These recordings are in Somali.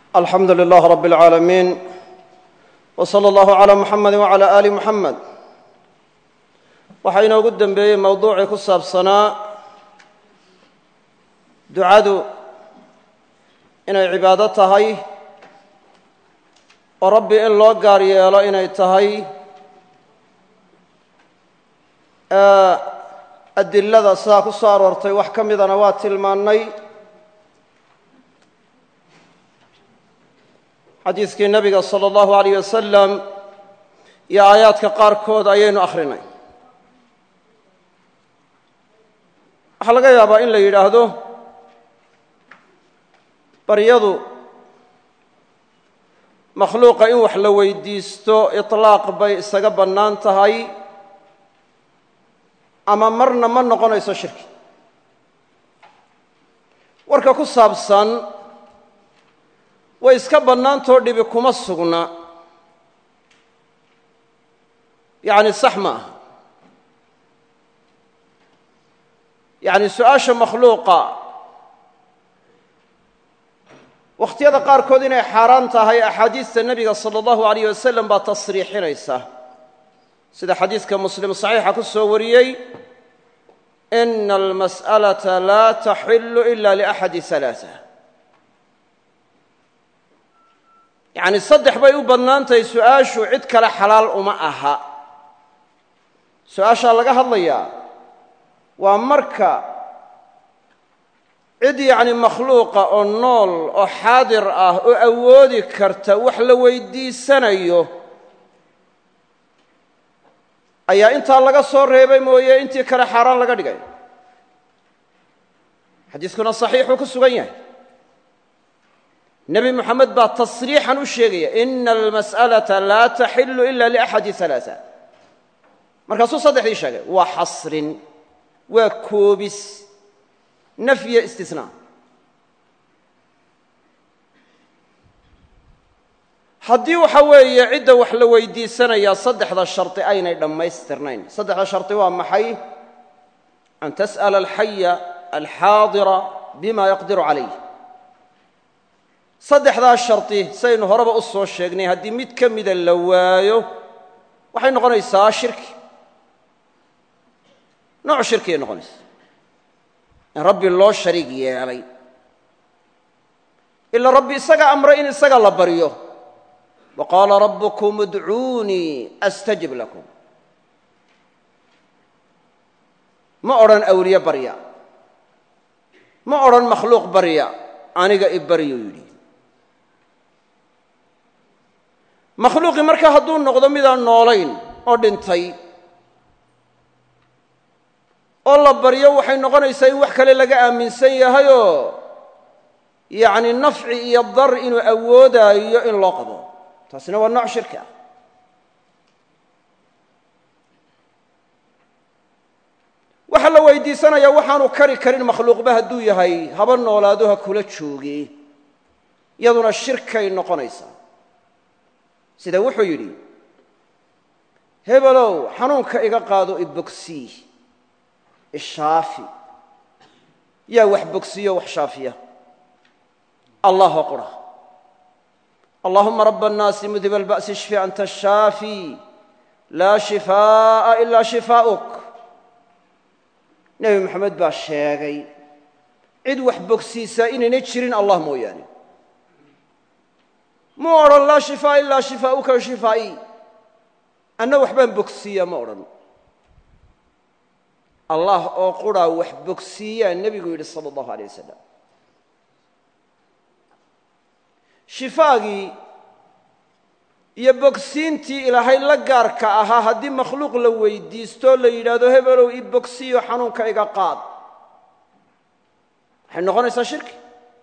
alxamdu lilah rab اlcaalamiin w slى اllahu عlى muxamedi wعlى ali muxamed waxaa inoogu dembeeyey mowduucii ku saabsanaa ducadu inay cibaado tahay oo rabbi in loo gaar yeelo inay tahay adilada sidaa ku soo aroortay wax ka midana waa tilmaannay xadiiskii nebiga sala allahu alayh wasalam iyo aayaadka qaarkood ayaynu akhrinay waxaa laga yaabaa in la yidhaahdo baryadu makhluuqa in wax la weydiisto iطlaaq bay isaga bannaan tahay ama marna ma noqonayso shirki warka ku saabsan way iska bannaantoo dhibi kuma sugna yacni sax ma aha yacni su-aasha makhluuqa wakhtiyada qaarkood inay xaaraan tahay axaadiista nebiga sala allahu alayh wasalam baa tasriixinaysa sida xadiidka muslim saxiixa ku soo wariyey ina almas'alata laa taxilu ila liaxadi halaaa yacni saddex bay u badnaantahay su-aashu cid kale xalaal uma aha su-aashaa laga hadlayaa waa marka cid yacni makhluuqa oo nool oo xaadir ah oo awoodi karta wax la weydiisanayo ayaa intaa laga soo reebay mooye intii kale xaaraan laga dhigay xadiiskuna saxiixuu ku sugan yahay nebi moxamed baa tasriixan u sheegaya ina almas'alata laa taxilu ila liaxadi halaaa markaasuu saddexdii sheegay waa xasrin waa koobis nafyo istisnaa haddii waxa weeye cidda wax la weydiisanayaa saddexda shardi aynay dhammaystirnayn saddexda shardi waa maxay an tas'ala alxaya alxaadira bima yaqdiru calayh saddexdaa shardi saynu horeba u soo sheegnay haddii mid ka mida la waayo waxay noqonaysaa shirki nooc shirkiyay noqonaysaa in rabbi loo shariig yeelay ila rabbi isaga amray in isaga la baryo wa qaala rabbukum udcuunii astajib lakum ma odhan awliye barya ma odhan makhluuq barya aniga i baryuu yidhi makhluuqii marka hadduu noqdo midaan noolayn oo dhintay oo la baryo waxay noqonaysaa in wax kale laga aaminsan yahayoo yacni nafci iyo dar inuu awoodaayo in loo qabo taasina waa nooc shirki ah waxaa la weydiisanayaa waxaanu kari karin makhluuqba hadduu yahay haba noolaado ha kula jooge iyaduna shirkay noqonaysaa sida wuxuu yidhi hebelow xanuunka iga qaado ibogsii ishaafi yaa wax bogsiyo wax shaafiya allahoo qura allahuma raba annaasi mudhiba alba'si ishfi anta ashaafi laa shifaa'a ilaa shifaa'uk nebi moxamed baa sheegay cid wax bogsiisaa inaynay jirin allah mooyaane mu odhan laa shifaa ilaa shifaa'uka shifaa'ii anna waxbaan bogsiiyaa ma odhan allah oo quraa wax bogsiiyaa nebigu yidhi sala allahu alay wasalam shifaagii iyo bogsiintii ilaahay la gaarka ahaa haddii makhluuq la weydiistoo la yidhaahdo hebelow i bogsiyo xanuunka iga qaad waxay noqonaysaa shirki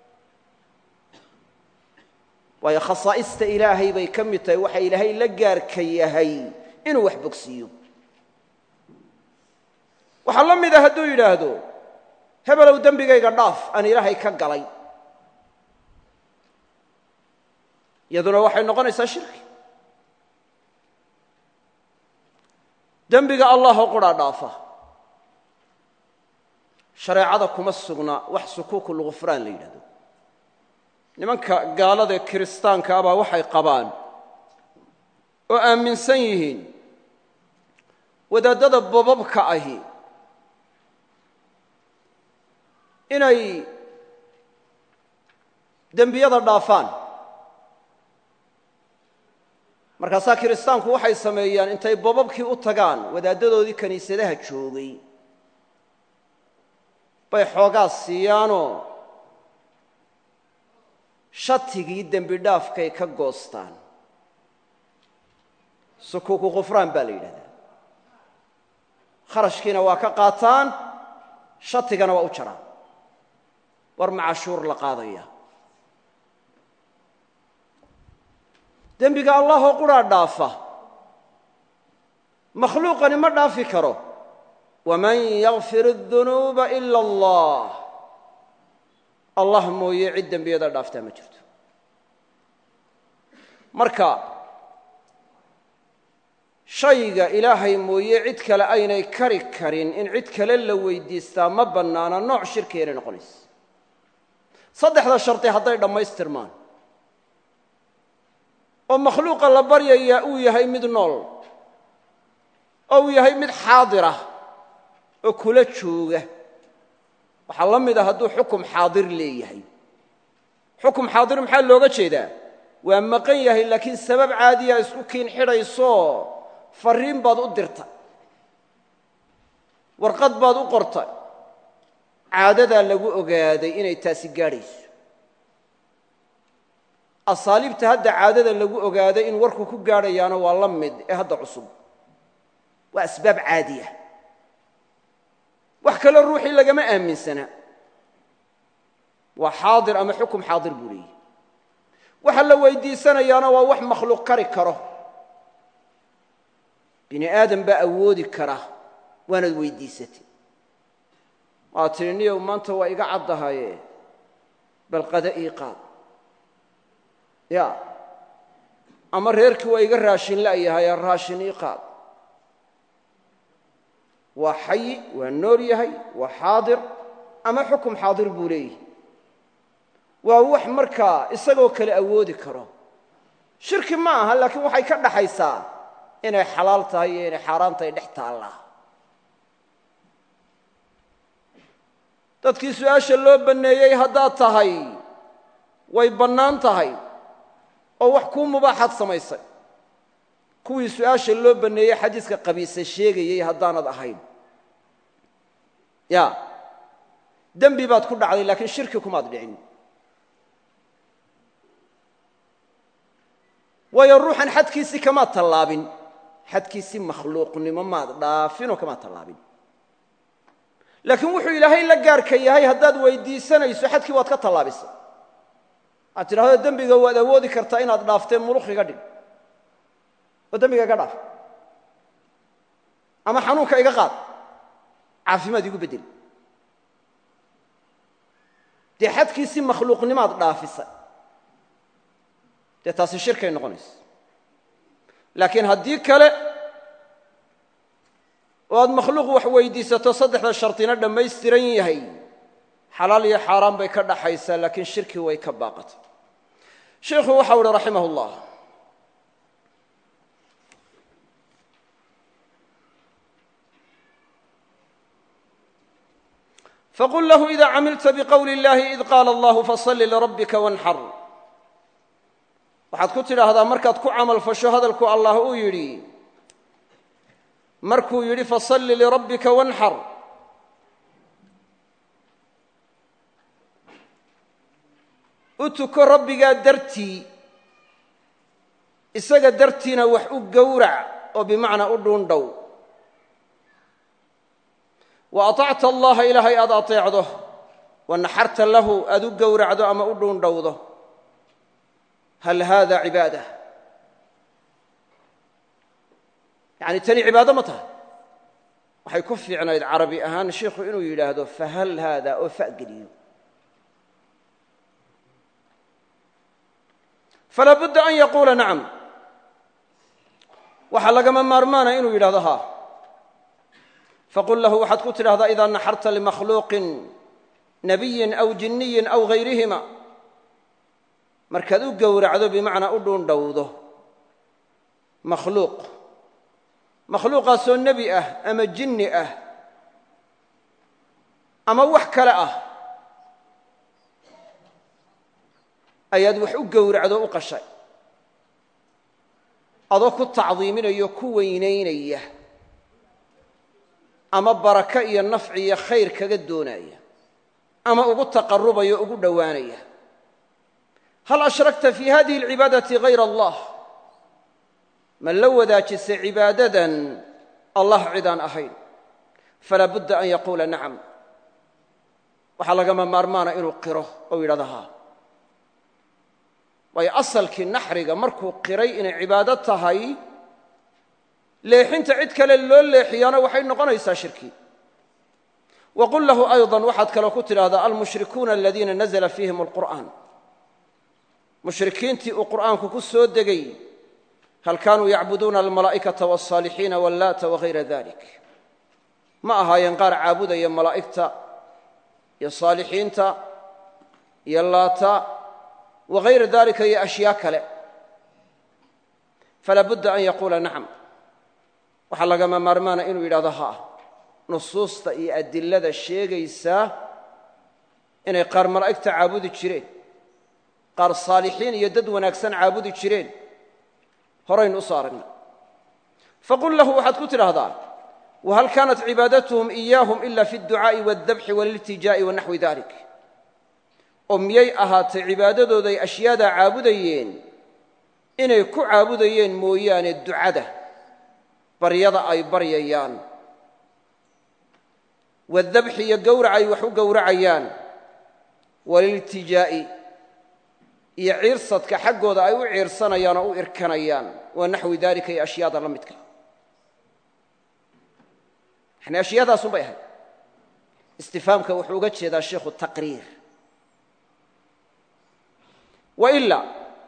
waayo khasaa'ista ilaahay bay ka mid tahay waxa ilaahay la gaarka yahay inuu wax bogsiiyo waxaa la mid a hadduu yidhaahdo hebelow dembigayga dhaaf aan ilaahay ka galay iyaduna waxay noqonaysaa shirki dembiga allahoo quraa dhaafa shareecada kuma sugna wax sukuuku lghufraan la yidhahdo nimanka gaaladae kiristaanka abaa waxay qabaan oo aaminsan yihiin wadaadada bobabka ahi inay dembiyada dhaafaan markaasaa kiristaanku waxay sameeyaan intay bobabkii u tagaan wadaaddadoodii kiniisadaha joogay bay xoogaa siiyaanoo shatigii dembi dhaafkay ka goostaan sukuuku khufraan baa la yidhahdaa kharashkiina waa ka qaataan shatigana waa u jaraan war macashuur la qaadaya dembiga allahoo quraa dhaafa makhluuqani ma dhaafi karo waman yakfir الdunuuba ila allah allah mooye cid dembiyada dhaaftaa ma jirto marka shayga ilaahay mooye cid kale aynay kari karin in cid kale la weydiistaa ma bannaana nooc shirkigainay noqonaysa saddexda shardi hadday dhammaystirmaan oo makhluuqa la baryayaa uu yahay mid nool oo uu yahay mid xaadirah oo kula jooga waxaa la mid a hadduu xukum xaadir leeyahay xukum xaadir maxaa looga jeedaa waa maqan yahay laakiin sabab caadiya isku kiin xidhaysoo farriin baad u dirtay warqad baad u qortay caadadaa lagu ogaaday inay taasi gaadhayso asaaliibta hadda caadada lagu ogaaday in warku ku gaadhayaana waa la mid ee hadda cusub waa asbaab caadiya wax kale ruuxii lagama aaminsana waa xaadir ama xukum xaadir buu leeyahy waxa la weydiisanayaana waa wax makhluuq kari karo bini aadam baa awoodi kara waanaad weydiisatay waad tidhi niyow maanta waa iga caddahaye bal qada ii qaad ya ama reerkii waa iga raashin la'yahaye raashin ii qaad waa xayi waa nool yahay waa xaadir ama xukum xaadir buu leeyahy waa wax markaa isagoo kale awoodi karo shirki ma aha laakiin waxay ka dhaxaysaa inay xalaal tahay iyo inay xaaraan tahay dhex taallaa dadkii su-aasha loo banneeyey haddaad tahay way bannaan tahay oo wax kuu mubaaxaad samaysay kuwii su-aasha loo banneeyey xadiiska qabiisa sheegayey haddaanad ahayn ya dembi baad ku dhacday laakiin shirki kumaad dhicin waayo ruuxan xadkiisii kamaad tallaabin xadkiisii makhluuqnimo maad dhaafinoo kamaad tallaabin laakiin wuxuu ilaahay la gaarka yahay haddaad weydiisanayso xadkii waad ka tallaabisay waxaad tidhahdo dembiga waad awoodi kartaa inaad dhaafteen muluq iga dhig oo dembiga iga dhaaf ama xanuunka iga qaad caafimaad igu beddel dee xadkiisii makhluuqnimaad dhaafisay dee taasi shirkay noqonaysa laakiin haddii kale oo aad makhluuq wax weydiisato saddexda shardina dhammaystiran yahay xalaal iyo xaaraan bay ka dhaxaysaa laakiin shirki way ka baaqatay sheikhu waxau uhi raximah اllah faqul lahu ida camilta bqowli اllahi id qaala allahu faصli lirabbika wanxar waxaad ku tidhaahdaa markaad ku camal fasho hadalku allah uu yidhi markuu yidhi fasalli lirabbika wanxar u tuko rabbigaa dartii isaga dartiina wax u gowrac oo bimacnaa u dhuundhow wa aطacta allaha ilaahay aad aطeecdo wa naxarta lahu aad u gowracdo ama u dhuundhowdo hal hada cibaada yani tani cibaado ma tahay waxay ku fiicnayd carabi ahaan shiikhu inuu yidhaahdo fahal haada oo fageliyo falaa budda an yaquula nacam waxaa lagama maarmaana inuu yidhahdo haa faqul lahu waxaad ku tidhahdaa idaa naxarta limakhluuqin nabiyin aw jinniyin aw gayrihima markaad u gowracdo bimacnaa u dhuundhowdo makhluuq makhluuqaasoo nebi ah ama jinni ah ama wax kale ah ayaad wax u gowracdo u qashay adoo ku tacdiiminayo ku weynaynaya ama barako iyo nafci iyo khayr kaga doonaya ama ugu taqarubaya o ugu dhowaanaya hal ashrakta fi hadihi alcibaadati hayr allah ma la wadaajisay cibaadadan allah cidaan ahayn falaa budda an yaquula nacam waxaa lagama maarmaana inuu qiro ou yidhahdo haa waayo asalkii naxriga markuu qiray inay cibaado tahay leexinta cid kale loo leexiyaana waxay noqonaysaa shirki wa qul lahu ayضa waxaad kaloo ku tidhaahdaa almushrikuuna aladiina nazla fiihim اlqur'an mushrikiintii uu qur'aanku ku soo degay hal kaanuu yacbuduuna almalaa'ikata wاlصaalixiina wallaata wagayra dalik ma ahaayeen qaar caabudaya malaa'igta iyo saalixiinta iyo laata wagayra dalika iyo ashyaa kale falaa budda an yaquula nacam waxaa lagama maarmaana inuu yidhahdo haa nusuusta iyo adilada sheegaysaa inay qaar malaa'igta caabudi jireen qaar saalixiin iyo dad wanaagsan caabudi jireen horaynu u soo aragnay faqul lahu waxaad ku tidhaahdaa wahal kaanat cibaadatuhum iyaahum ila fi اdducaa'i waاldabxi wاliltijaa'i wa naxwi dalik oo miyay ahaatay cibaadadooday ashyaadaa caabudayeen inay ku caabudayeen mooyaane ducada baryada ay baryayaan waadabxi iyo gowrac ay wax u gowracayaan waliltijaa'i iyo ciirsadka xaggooda ay u ciirsanayaan oo u irkanayaan wa naxwi dalika iyo ashyaada la midka yani ashyaadaasun bay ahayd istifaamka wuxuu uga jeedaa sheikhu taqriir wa ilaa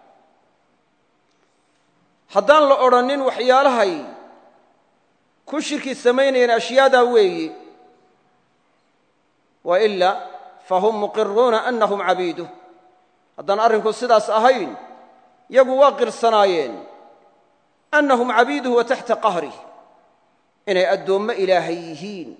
haddaan la odrhanin waxyaalahay ku shirki samaynayeen ashyaadaa weeyi wa ilaa fahum muqiruuna anahum cabiiduh haddaan arrinku sidaas ahayn yagu waa qirsanaayeen annahum cabiiduhu wa taxta qahrih inay addoommo ilaahay yihiin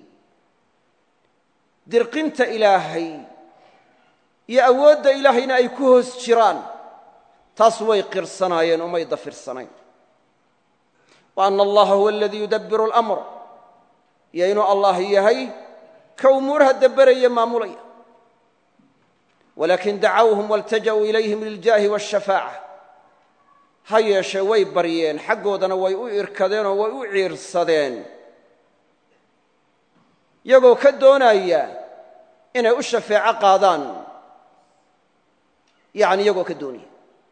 dirqinta ilaahay iyo awoodda ilaahayna ay ku hoos jiraan taas way qirsanaayeen umay dafirsanayn wa anna allaha huwa aladii yudabbiru alamr iyo inuu allah yahay ka umuuraha dabberaya maamulaya walaakin dacawhum waltaja'uu ilayhim liljaahi waashafaaca ha yeeshee way baryeen xaggoodana way u irkadeenoo way u ciirsadeen iyagoo ka doonaya inay u shafeeco qaadaan yacni iyagoo ka doonaya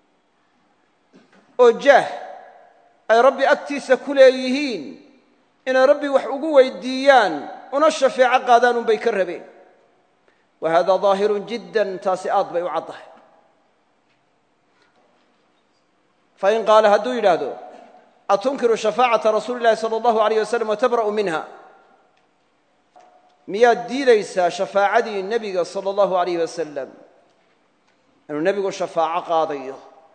oo jaah ay rabbi agtiisa ku leeyihiin inay rabbi wax ugu weydiiyaan una shafeeco qaadaan unbay ka rabeen wa hada daahirun jiddan taasi aad bay u caddahay fain qaala hadduu yidhaahdo atunkiru shafaacata rasuuli llahi sala allahu alayh wasalam watabra'u minha miyaad diidaysaa shafaacadii nebiga sala allahu alayh wasalam inuu nebigu shafaaco qaadayo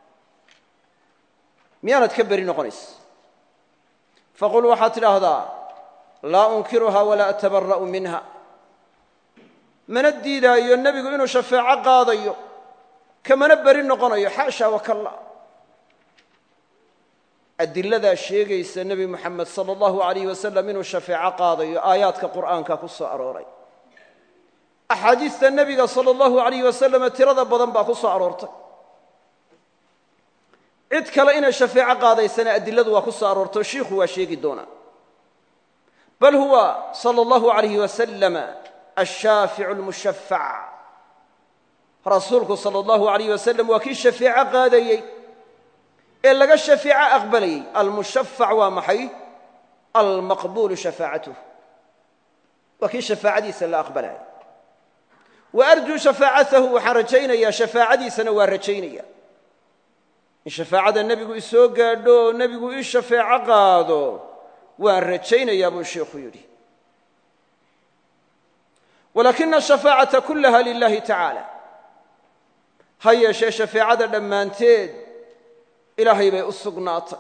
miyaanad ka beri noqonaysa faqul waxaad tidhaahdaa laa unkiruha walaa atabara'u minha mana diidaayo nebigu inuu shafeeco qaadayo kamana beri noqonayo xaasha wakalla adiladaa sheegaysa nebi moxamed sala allahu alayh wasalam inuu shafeeco qaadayo aayaadka qur'aanka ku soo arooray axaadiista nebiga sala allahu alayh wasalama tirada badan baa ku soo aroortay cid kale inay shafeeco qaadaysana adiladu waa ku soo aroortay shiikhu waa sheegi doonaa bal huwa sala allahu alayh wasalama ashaaficu almushafac rasuulku sala allahu alayh wasalam waa kii shafeeco qaadayey ee laga shafeeco aqbalayey almushafac waa maxay almaqbuulu shafaacatuh waa kii shafaacadiisa la aqbalaya wa arjuu shafaacatahu waxaan rajaynayaa shafaacadiisana waa rajaynaya in shafaacada nebigu isoo gaadho oo nebigu ii shafeeco qaado waan rajaynayaa buu sheikhu yidhi walaakina ashafaacata kullaha lilahi tacaala ha yeeshee shafeecada dhammaanteed ilaahay bay u sugnaatay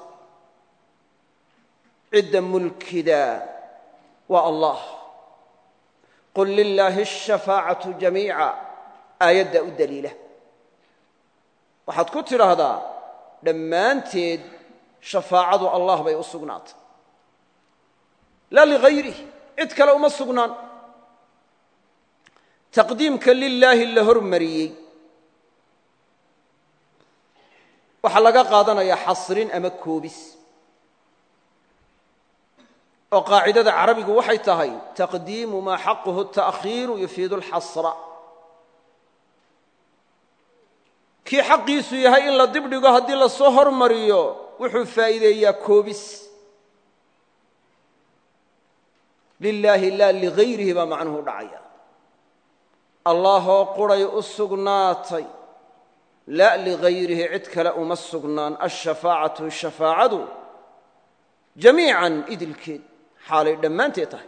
cidda mulkida waa allah qul lilaahi ashafaacatu jamiica aayadda u daliila waxaad ku tidhaahdaa dhammaanteed shafaacadu allah bay u sugnaatay laa ligayrih cid kale uma sugnaan taqdiimka lilaahi la hormariyey waxaa laga qaadanayaa xasrin ama koobis oo qaacidada carabigu waxay tahay taqdiimu maa xaquhu ta'khiiru yufiidu alxasra kii xaqiisu yahay in la dibdhigo haddii la soo hormariyo wuxuu faa'iideeyaa koobis lilaahi laa ligayrihi baa macnuhu dhacaya allaahoo quray u sugnaatay la ligayrihi cid kale uma sugnaan ashafaacatu shafaacadu jamiican idilkeed xaalay dhammaanteed tahay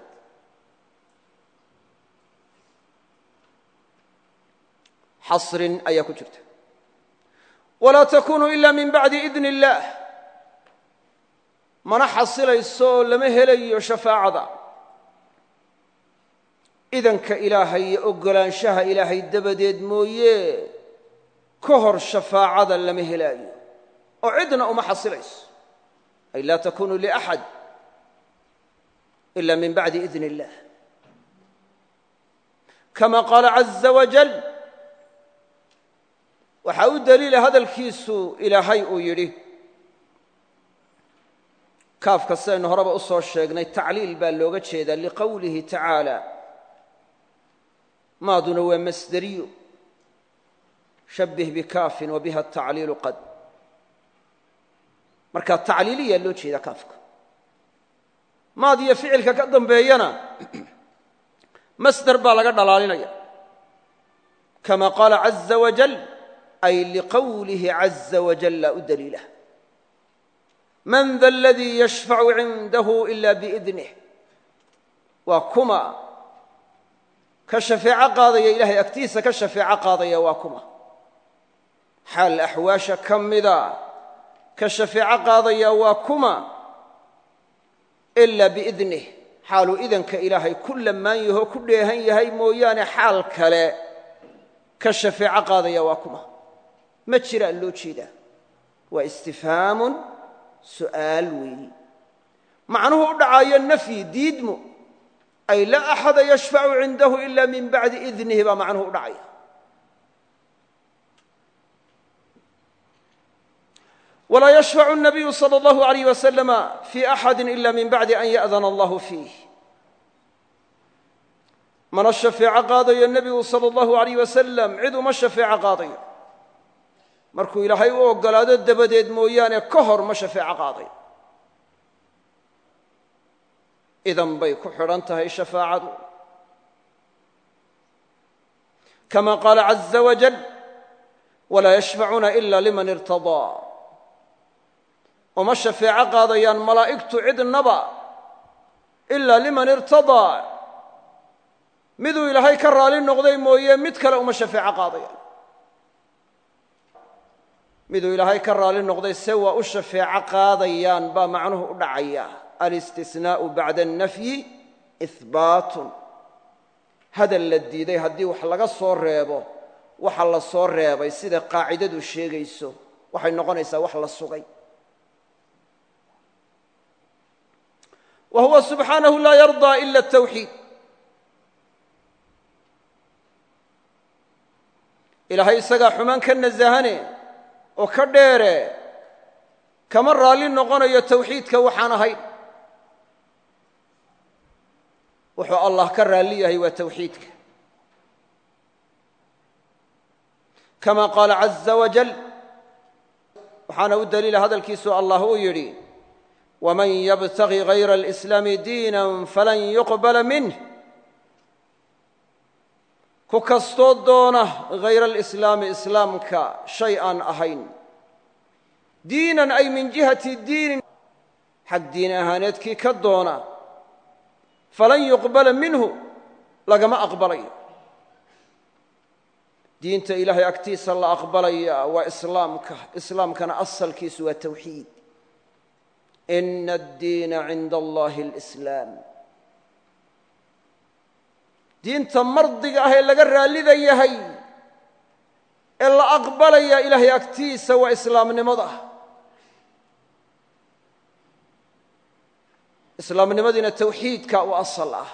xasrin ayaa ku jirta walaa takunu ila min bacdi idn illaah mana xasilayso oo lama helayo shafaacada idanka ilaahay iyo oggolaanshaha ilaahay dabadeed mooye ka hor shafaacada lama helaayo oo cidna uma xasilayso ay laa takunu liaxad ila min bacdi idn illah kama qaala caza wajal waxaa u daliila hadalkiisu ilaahay uu yidhi kaafka sidaynu horeba u soo sheegnay tacliil baa looga jeedaa liqowlihi tacaala maaduna waa masderiyo shabbih bikaafin wa biha tacliilu qad marka tacliiliyaa loo jeedaa kaafka maad iyo ficilka ka dambeeyana masder baa laga dhalaalinaya kama qaala caza wajal ay liqowlihi caza wajalla u daliila man da aladii yashfacu cindahu ila biidnih waa kuma ka shafeeco qaadaya ilahay agtiisa ka shafeeco qaadaya waa kuma xaal axwaasha ka mida ka shafeeco qaadaya waa kuma ila biidnih xaaluu idanka ilaahay ku lamaan yahoo ku dheehan yahay mooyaane xaal kale ka shafeeco qaadaya waa kuma ma jiraa loo jeedaa waa istifhaamun su'aal weeyi macnuhu u dhacaayo nafyi diidmo ay laa axada yashfacu cindahu ila min bacdi idnihi baa macnuhu u dhacaya walaa yashfacu الnabiyu salى اllahu alayh waslama fi axadi ila min bacdi an ya'dana allahu fiih mana shafeeco qaadayo nebigu salى اllahu alayh wasalam cid uma shafeeco qaadayo markuu ilaahay u oggolaado dabadeed mooyaane ka hor ma shafeeco qaadayo idan bay ku xidhan tahay shafaacadu kama qaala caza wajal walaa yashfacuuna ila liman irtadaa uma shafeeco qaadayaan malaa'igtu cidnaba ilaa liman irtadaa miduu ilaahay ka raali noqday mooye mid kale uma shafeeco qaadayaan miduu ilaahay ka raali noqday se waa u shafeeco qaadayaan baa macnuhu u dhacaya alistisnaa'u bacda annafyi ihbaatun hadal la diiday haddii wax laga soo reebo waxa la soo reebay sida qaacidadu sheegayso waxay noqonaysaa wax la sugay wa huwa subxaanahu laa yardaa ila atawxiid ilaahay isagaa xumaan ka nasahane oo ka dheere kama raalli noqonayo tawxiidka waxaan ahayn wuxuu allah ka raalli yahay waa tawxiidka kama qaala caza wajal waxaana u daliila hadalkiisu allah uu yidhi wman ybtagi غayra اlإslaami diina falan yuqbala minh ku kastoo doona hayra alislaami islaamka shay aan ahayn diinan ay min jihati diinin xag diin ahaaneedkii ka doona falan yuqbala minhu lagama aqbalayo diinta ilaahay agtiisa la aqbalaya waa islaamka islaamkana asalkiisu waa tawxiid ina addiina cinda allahi alislaam diinta mardiga ah ee laga raallida yahay ee la aqbalaya ilaahay agtiisa waa islaamnimada islaamnimadiina tawxiidka u asal ah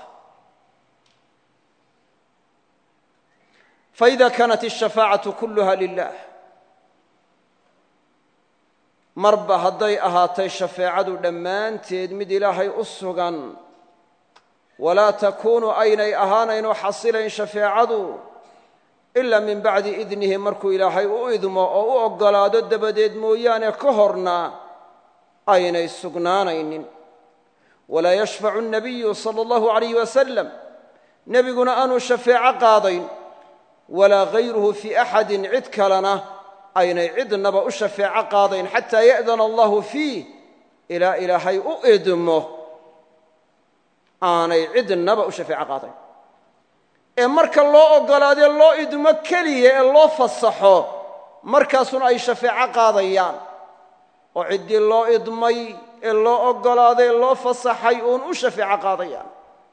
faida kaanat الshafaacaةu kuluha lilah marba hadday ahaatay shafeecadu dhammaanteed mid ilaahay u sugan walaa takuunu aynay ahaanaynoo xasilayn shafeecadu ila min bacdi idnihi markuu ilaahay u idmo oo u oggolaado dabadeed mooyaane ka horna aynay sugnaanaynin walaa yashfacu الnabiyu salى اllahu عalayh wasalam nebiguna aanu shafeeco qaadayn walaa gayruhu fii axadin cid kalena aynay cidnaba u shafeeco qaadayn xataa ya'dana allahu fiih ilaa ilaahay u idmo aanay cidnaba u shafeeco qaadayn ee marka loo oggolaadee loo idmo keliya ee loo fasaxo markaasuna ay shafeeco qaadayaan oo ciddii loo idmay ee loo oggolaaday ee loo fasaxay uun u shafeeco qaadayaan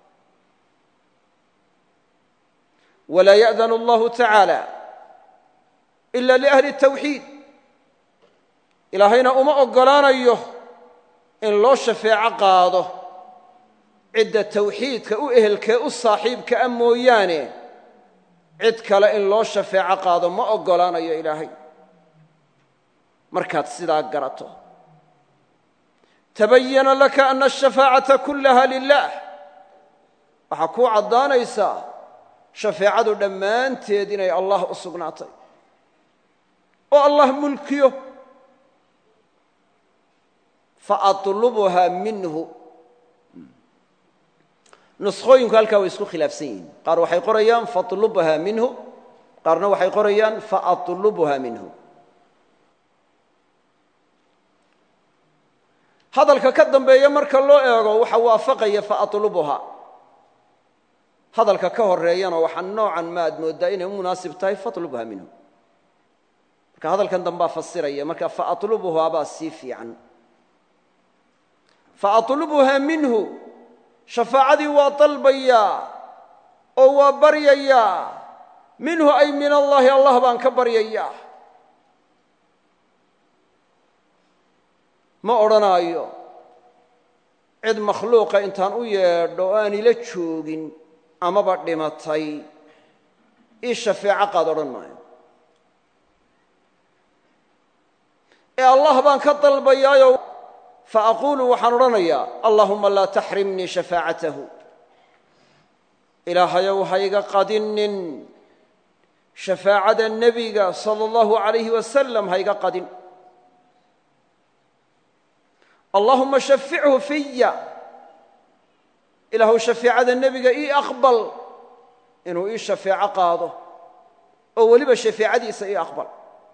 walaa ya'danu allahu tacaala ila liahli tawxiid ilaahayna uma oggolaanayo in loo shafeeco qaado cidda tawxiidka u ehelkee u saaxiibka a mooyaane cid kale in loo shafeeco qaado ma oggolaanayo ilaahay markaad sidaa garato tabayana laka ana ashafaacata kullaha lilah waxaa kuu caddaanaysaa shafeecadu dhammaanteed inay allah u sugnaatay oo allah mulkiyo faatlubuha minhu nuskhooyinku halkaa way isku khilaafsan yihiin qaar waxay qorayaan fatlubha minhu qaarna waxay qorayaan faatlubuha minhu hadalka ka dambeeya marka loo eego waxa waafaqaya faatlubuha hadalka ka horeeyana waxaa noocan ma ad mooddaa inay u munaasib tahay fatlubha minhu marka hadalkan dambaa fasiraya marka faatlubuhaa baa sii fiican faatlubuha minhu shafaacadii waa dalbayaa oo waa baryayaa minhu ay min allaahi allah baan ka baryayaa ma odhanaayo cid makhluuqa intaan u yeedho o aan ila joogin amaba dhimatay ii shafeeco qaad odhan maayo ee allah baan ka dalbayaayo fa aquulu waxaan odhanayaa allahuma laa taxrimnii shafaacatahu ilaahayow hayga qadinin shafaacada nebiga sala allahu alayhi wasalam hayga qadin allahuma shafichu fiya ilaahu shafeecada nebiga ii aqbal inuu ii shafeeco qaado oo weliba shafeecadiisa ii aqbal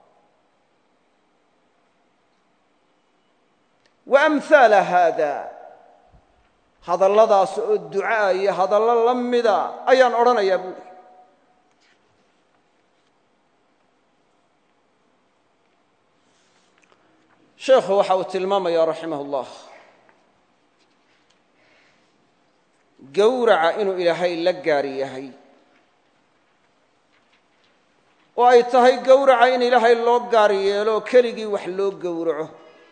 wa amhaala haada hadalladaas oo ducaa iyo hadallo la mida ayaan odhanayaa buuri sheekhu waxa uu tilmaamaya raximah اllah gowraca inuu ilaahay la gaari yahay oo ay tahay gowraca in ilaahay loo gaar yeelo oo keligii wax loo gowraco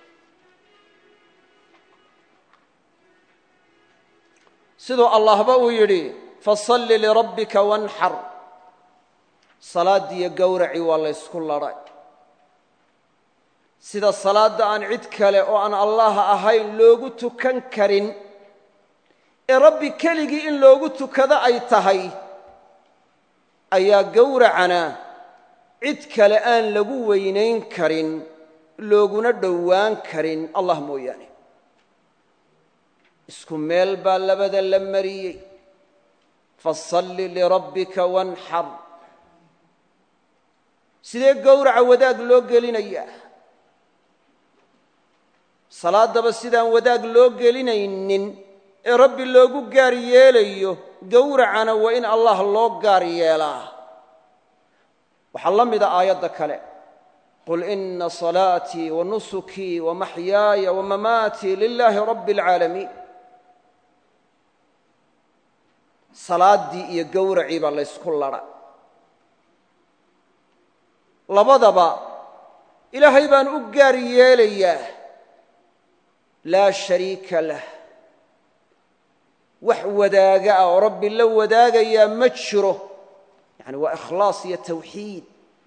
siduu allahba uu yidhi fasalli lirabbika wanxar salaaddiiyo gowracii waa laysku ladhay sida salaadda aan cid kale oo aan allah ahayn loogu tukan karin ee rabbi keligii in loogu tukado ay tahay ayaa gowracana cid kale aan lagu weynayn karin looguna dhowaan karin allah mooyaane isku meel baa labada la mariyey fasalli lirabbika wanxar sidee gowraca wadaag loo gelinayaa salaaddaba sidaan wadaag loo gelinaynin ee rabbi loogu gaar yeelayo gowracana waa in allah loo gaar yeelaa waxaa la mida aayadda kale qul ina salaatii wa nusukii wa maxyaaya wa mamaatii lilaahi rabbi اlcaalamiin salaaddii iyo gowracii baa laysku ladha labadaba ilaahay baan u gaar yeelayaa laa shariika lah wax wadaaga ah oo rabbi la wadaagayaa ma jiro yani waa ikhlaas iyo tawxiid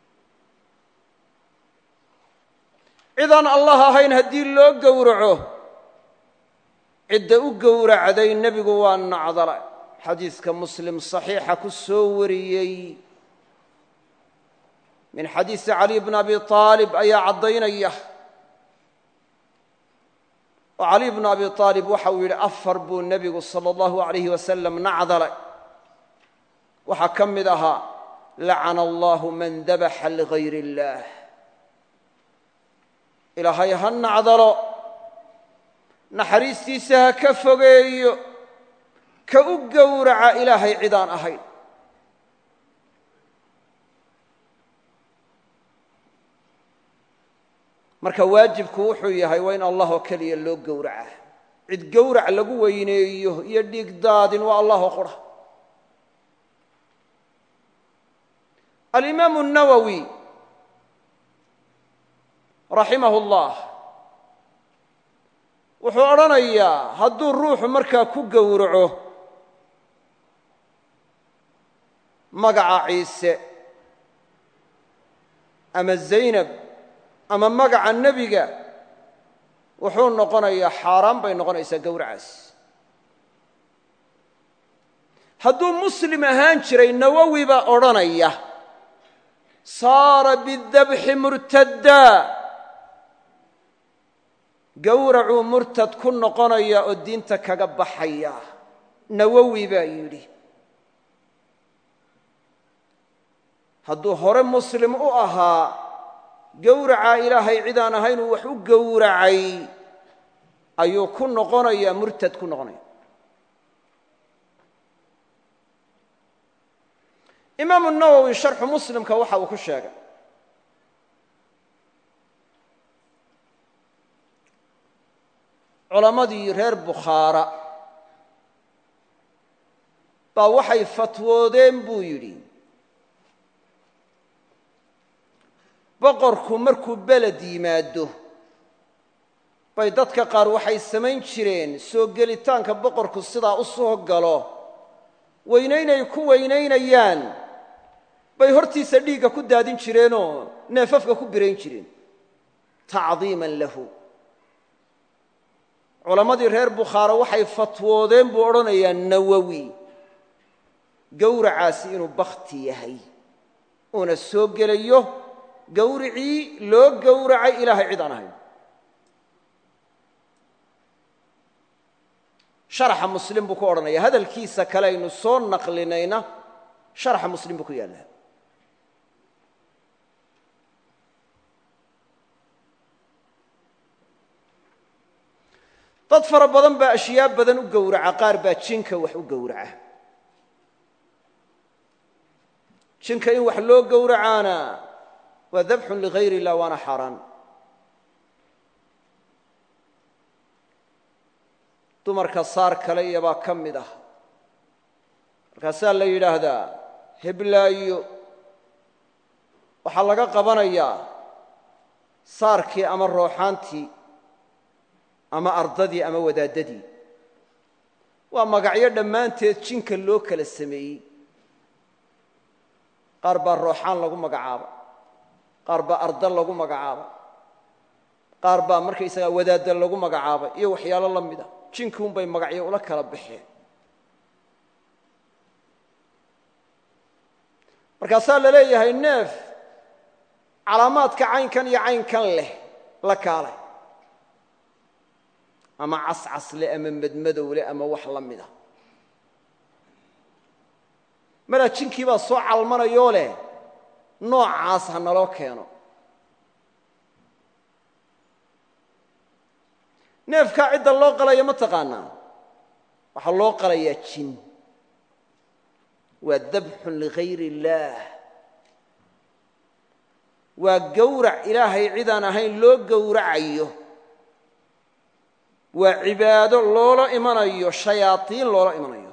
cidaan allah ahayn haddii loo gowraco cidda u gowracday nebigu waa nacdala xadiiska muslim saxiixa ku soo wariyey min xadiisi cali bn abi aalib ayaa caddaynaya oo cali bnu abi aalib waxa uu yidhi afar buu nebigu sala allahu alayh wasalam nacdalay waxaa ka mid ahaa lacana allahu man dabaxa ligayr اllah ilaahay ha nacdalo naxariistiisa ha ka fogeeyo ka u gowraca ilaahay cidaan ahayn marka waajibku wuxuu yahay waa in allah oo keliya loo gowraca cid gowrac lagu weyneeyo iyo dhiig daadin waa allahoo qura alimaamu الnawowi raximah اllah wuxuu odhanayaa hadduu ruuxu markaa ku gowraco magaca ciise ama zaynab ama magaca nebiga wuxuu noqonayaa xaaraan bay noqonaysaa gowracaas hadduu muslim ahaan jiray nawowi baa odhanaya saara bidabxi murtaddaa gowracuu murtad ku noqonaya oo diinta kaga baxaya nawowi baa yidhi hadduu hore muslim u ahaa gowracaa ilaahay cidaan ahaynuu wax u gowracay ayuu ku noqonayaa murtad ku noqonaya imaamu nawowi sharxu muslimka waxa uu ku sheegay culammadii reer bukhaara baa waxay fatwoodeen buu yidhi boqorku markuu beled yimaado bay dadka qaar waxay samayn jireen soo gelitaanka boqorku sidaa u soo galo weynaynay ku weynaynayaan bay hortiisa dhiigga ku daadin jireenoo neefafka ku birayn jireen tacdiiman lahu culammadii reer bukhaara waxay fatwoodeen buu odhanayaa nawowi gowracaasi inuu bakhti yahay uuna soo gelayo gowricii loo gowracay ilaahay cid aan ahayn sharaxa muslim buu ku odhanaya hadalkiisa kale aynu soo naqlinayna sharaxa muslim buu ku yaallaa dad fara badan baa ashyaa badan u gowraca qaar baa jinka wax u gowraca jinka in wax loo gowracaana waa dabxun ligayr illah waana xaaraan dumarka saar kale iyobaa ka mid ah markaasaa la yidhaahdaa heblaayo waxaa laga qabanayaa saarkii ama rooxaantii ama ardadii ama wadaaddadii waa magacyo dhammaanteed jinka loo kala sameeyey qaar baa rooxaan lagu magacaaba qaar baa arda lagu magacaaba qaar baa markaysagaa wadaadda lagu magacaaba iyo waxyaalo la mid a jinkiunbay magacyo ula kala baxeen markaasaa la leeyahay neef calaamaadka caynkan iyo caynkan leh la kaalay ama cascas leh ama madmadow leh ama wax la mid a malaa jinkii baa soo calmanayoo leh noocaas ha naloo keeno neefkaa cidda loo qalaya ma taqaanaa waxaa loo qalayaa jin waa dabxun ligayr illaah waa gowrac ilaahay cidaan ahayn loo gowracayo waa cibaado loola imanayo shayaadiin loola imanayo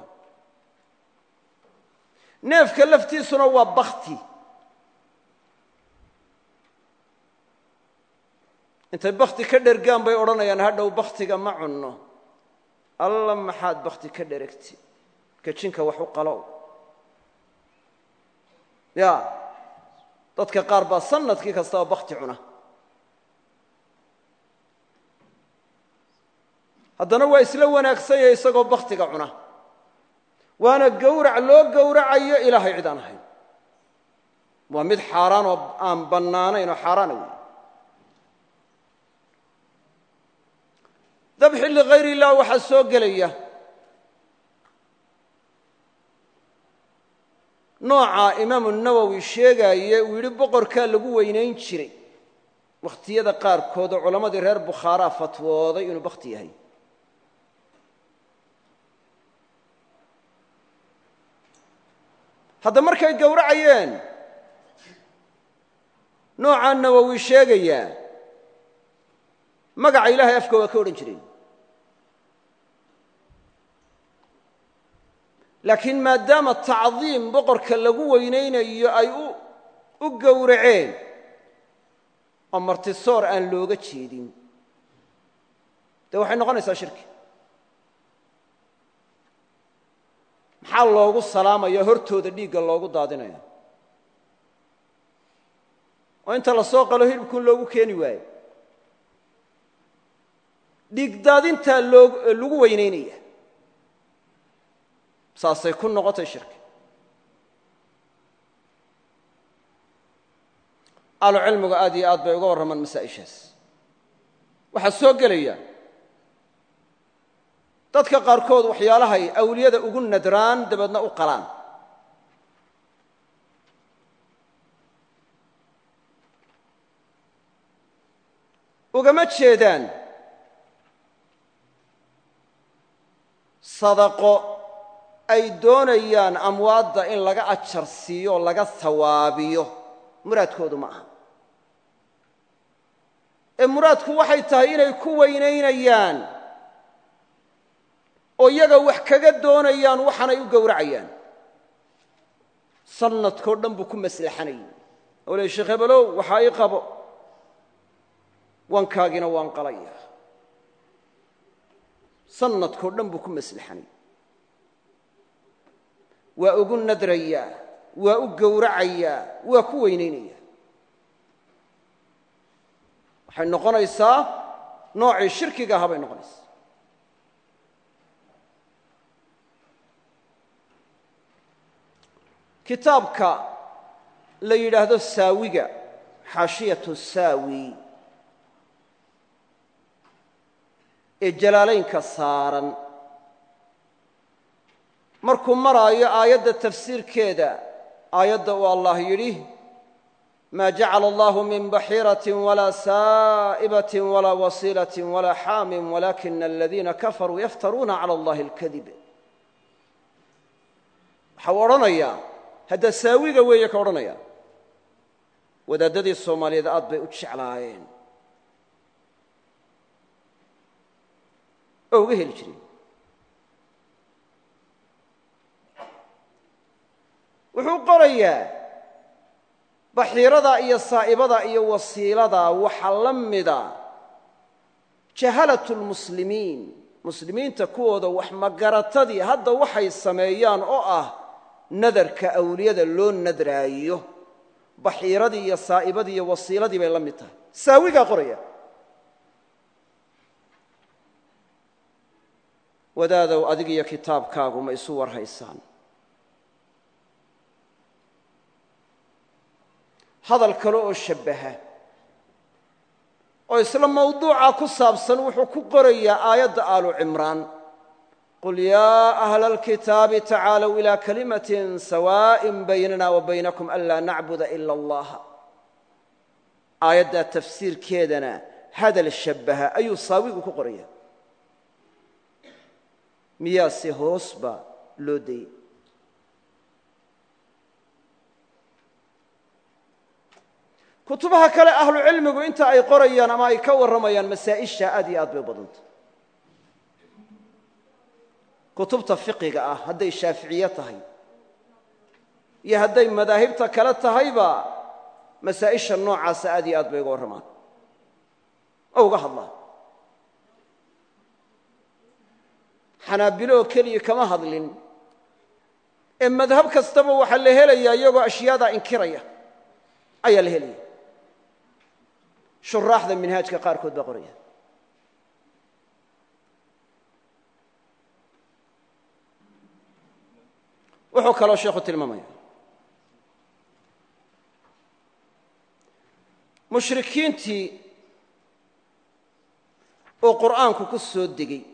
neefka laftiisuna waa bakti intay bakti ka dhergaan bay odhanayaan hadhow baktiga ma cunno alla maxaad bakti ka dheregti kajinka wax u qalow ya dadka qaar baa sanadkii kastaba bakti cuna haddana waa isla wanaagsanya isagoo baktiga cuna waana gowrac loo gowracayo ilaahay cid aan ahayn waa mid xaaraan oo aan bannaanayn oo xaaraana wey dabxi ligayr illah waxaa soo gelaya nooca imaamu nawowi sheegaaye uu yidhi boqorkaa lagu weynayn jiray wakhtiyada qaarkood oo culammadii reer bukhaaraa fatwooday inuu bakti yahay hadda markay gowracayeen noocaa nawowi sheegayaa magaca ilaahay afka waa ka odhan jireen laakiin maadaama tacdiim boqorka lagu weynaynayo ay u gowraceen oo martisoor aan looga jeedin dee waxay noqonaysaa shirki maxaa loogu salaamaya hortooda dhiigga loogu daadinaya oo inta la soo qalo hilibkuun loogu keeni waayo dhiig daadintaa loo lagu weynaynaya saasay ku noqotay shirki ahlu cilmigu aad iyo aad bay uga warramaan masaa'ishaas waxaa soo gelaya dadka qaarkood waxyaalahay awliyada ugu nadraan dabeedna u qalaan ugama jeedaan sadaqo ay doonayaan amwaadda in laga ajar siiyo o laga hawaabiyo muraadkoodu ma aha ee muraadku waxay tahay inay ku weynaynayaan oo iyaga wax kaga doonayaan waxaanay u gowracayaan sanadkao dhan buu ku maslaxanayay oo le sheekh hebelow waxaa ii qabo wankaagiina waan qalaya sanadkao dhan buu ku maslaxanayay waa ugu nadrayaa waa u gowracayaa waa ku weynaynaya waxay noqonaysaa noocii shirkiga ahaa bay noqonaysaa kitaabka la yidhaahdo saawiga xaashiyatu saawi ee jalaalaynka saaran markuu maraayo aayadda tafsiirkeeda aayadda uu allah yidhi ma jacala allahu min baxiiraة walaa saa'ibaة walaa wasiilaة walaa xaamin walakina aladiina kafaruu yaftaruuna calى اllahi اlkadib waxau odhanayaa hadda saawiga weeye ka odhanaya wadaaddadii soomaaliyeed aad bay u jeclaayeen oo uga heli jireen wuxuu qorayaa baxiirada iyo saa'ibada iyo wasiilada waxaa la mida jahalatu lmuslimiin muslimiinta kuwooda wax magaratadii hadda waxay sameeyaan oo ah nadarka awliyada loo nadraayo baxiiradii iyo saa'ibadii iyo wasiiladii bay la mid tahay saawigaa qoraya wadaadow adig iyo kitaabkaagu ma isu warhaysaan hadal kale oo shabbaha oo isla mawduuca ku saabsan wuxuu ku qorayaa aayadda aalu cimraan qul yaa ahla alkitaabi tacaalow ilaa kalimatin sawaa'in baynana wa baynakum anlaa nacbuda ila allaha aayaddaa tafsiirkeedana hadal shabbaha ayuu saawigu ku qoraya miyaase hoos baa loo dayey kutubaha kale ahlu cilmigu inta ay qorayaan ama ay ka warramayaan masaa'isha aad iyo aad bay u badanta kutubta fiqiga ah hadday shaaficiye tahay iyo hadday madaahibta kale tahayba masaa'isha noocaasa aad iyo aad bay uga warramaan oo uga hadlaan xanaabilo oo keliya kama hadlin ee madhab kastaba waxaa la helayaa iyagoo ashyaadaa inkiraya ayaa la helaya shuraaxda minhaajka qaarkood baa qoraya wuxuu kaloo sheekhu tilmaamaya mushrikiintii uu qur'aanku ku soo degey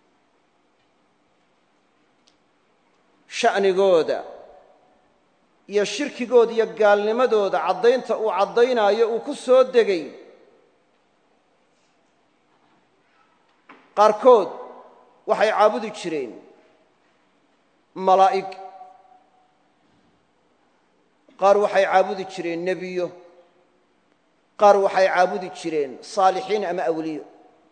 sha'nigooda iyo shirkigooda iyo gaalnimadooda caddaynta uu caddaynaayo uu ku soo degay qaarkood waxay caabudi jireen malaa'ig qaar waxay caabudi jireen nebiyo qaar waxay caabudi jireen saalixiin ama awliyo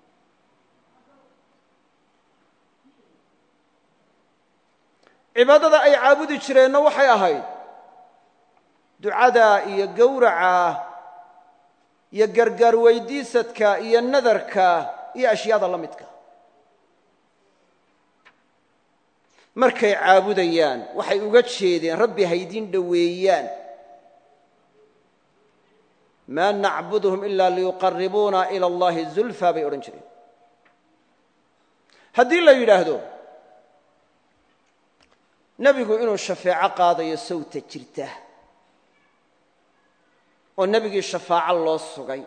cibaadada ay caabudi jireenna waxay ahayd ducada iyo gowraca iyo gargaar weydiisadka iyo nadarka iyo ashyaada la midka markay caabudayaan waxay uga jeedeen rabbi haydin dhoweeyaan maa nacbudhum ila liyuqaribuuna ila allahi zulfa bay odhan jireen haddii la yidhaahdo nebigu inuu shafeeco qaadayo sawta jirta oo nebigii shafaaco loo sugay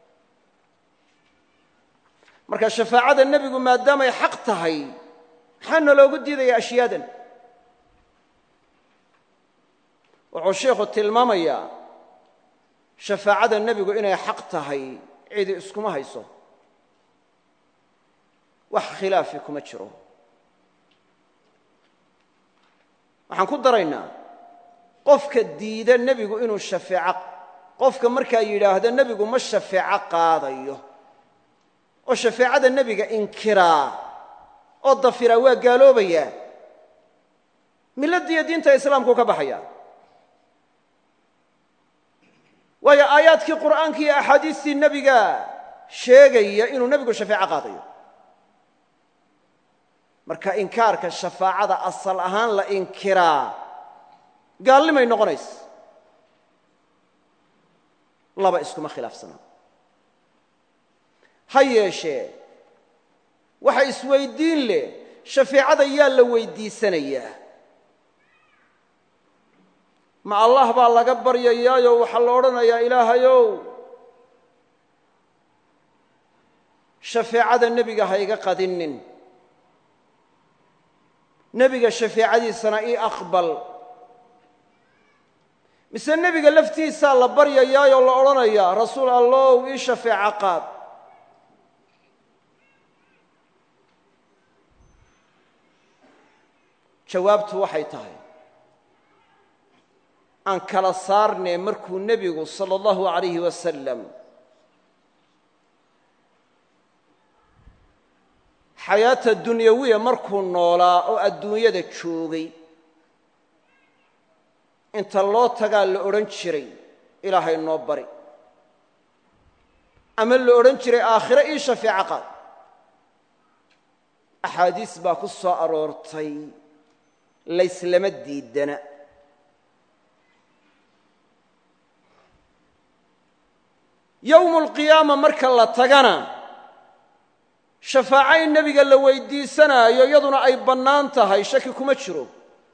marka shafaacada nebigu maadaamay xaq tahay maxaana loogu diidaya ashyaadan wuxuu sheikhu tilmaamayaa shafaacada nebigu inay xaq tahay cidi iskuma hayso wax khilaafi kuma jiro waxaan ku daraynaa qofka diida nebigu inuu shafeeco qofka markaa yidhaahdo nebigu ma shafeeco qaadayo oo shafeecada nebiga inkiraa oo dafiraa waa gaaloobayaa milladdiiyo diinta islaamku ka baxaya waayo aayaadkii qur'aanka iyo axaadiistii nebiga sheegaya inuu nebigu shafeeco qaadayo marka inkaarka shafaacada asal ahaan la inkiraa gaalnimay noqonaysa laba iskuma khilaafsanaa ha yeeshee waxa isweyddiin leh shafeecada yaa la weyddiisanayaa ma allah baa laga baryayaayo waxaa la odhanayaa ilaahayow shafeecada nebiga ha iga qadinin nebiga shafeecadiisana ii aqbal mise nebiga laftiisaa la baryayaayoo la odhanayaa rasuul allow ii shafeeco qaad jawaabtu waxay tahay aan kala saarnee markuu nebigu sala allahu alayhi wasalam xayaata dunyawiya markuu noolaa oo adduunyada joogay inta loo tagaa la odhan jiray ilaahay noo bari ama la odhan jiray aakhire ii shafeeco qaad axaadiis baa ku soo aroortay layslama diidana yowmu alqiyaama marka la tagana shafaaco in nebiga la weyddiisanaayo iyaduna ay bannaan tahay shaki kuma jiro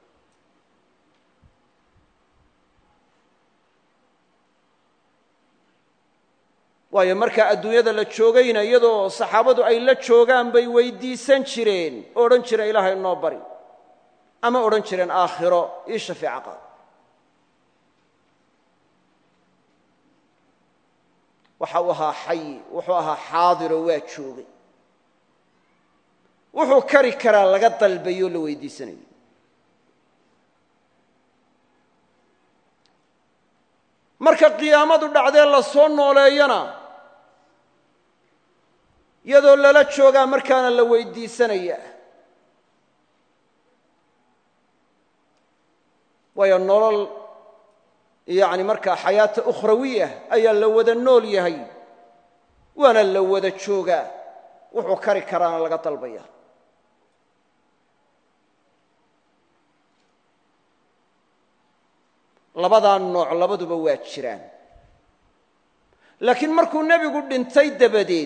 waayo markaa adduunyada la joogayna iyadoo saxaabadu ay la joogaan bay weyddiisan jireen oo odhan jireen ilaahay noo bari ama odhan jireen aakhiro ii shafeeco qaad waxa uu ahaa xayi wuxuu ahaa xaadiroo waa joogay wuxuu kari karaa laga dalbayoo la weydiisanayo marka qiyaamadu dhacdee la soo nooleeyana iyadoo lala joogaa markaana la weydiisanaya waayo nolol yacni markaa xayaata ukhrawiya ayaa la wada nool yahay waana la wada joogaa wuxuu kari karaana laga dalbaya labadaa nooc labaduba waa jiraan laakiin markuu nebigu dhintay dabadeed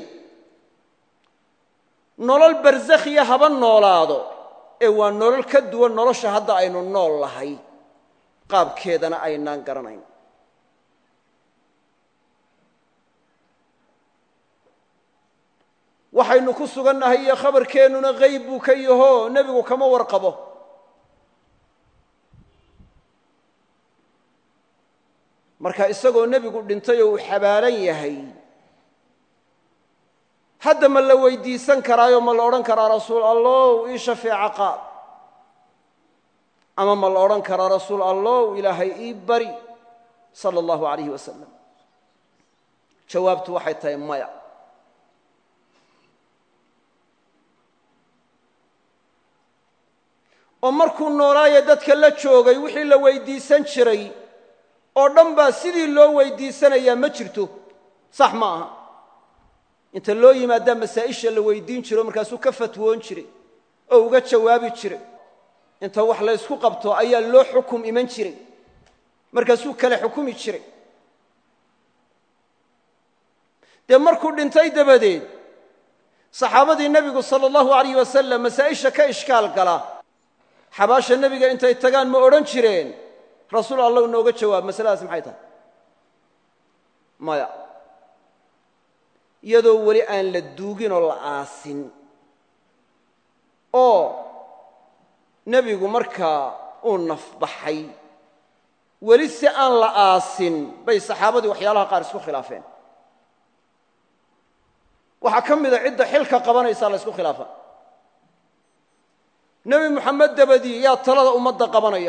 nolol barsakhiya haba noolaado ee waa nolol ka duwan nolosha hadda aynu nool lahay qaabkeedana aynaan garanayn waxaynu ku sugannahay iyo khabarkeennuna hayb buu ka yaho nebigu kama warqabo marka isagoo nebigu dhintay oo uu xabaalan yahay hadda ma la weydiisan karaayo ma la odhan karaa rasuul allow ii shafeeco qaad ama ma la odhan karaa rasuul allow ilaahay ii bari sala allahu alayhi wasalam jawaabtu waxay tahay maya oo markuu noolaaye dadka la joogay wixii la weydiisan jiray oo dhan baa sidii loo weydiisanayaa ma jirto sax ma aha inta loo yimaadaa masaa'isha la weydiin jiro markaasuu ka fatwoon jiray oo uga jawaabi jiray inta wax la ysku qabto ayaa loo xukum iman jiray markaasuu kale xukumi jiray dee markuu dhintay dabadeed saxaabadii nebigu sala allahu alayh wasalam masaa'isha ka ishkaal gala xabaasha nebiga intay tagaan ma odhan jireen rasuul allahu nooga jawaab masaladaas maxay tahay maya iyadoo weli aan la duugin oo la aasin oo nebigu markaa uu nafbaxay weli si aan la aasin bay saxaabadii waxyaalaha qaar isku khilaafeen waxaa ka mida cidda xilka qabanaysaa la ysku khilaafa nebi moxamed dabadii yaa talada ummadda qabanaya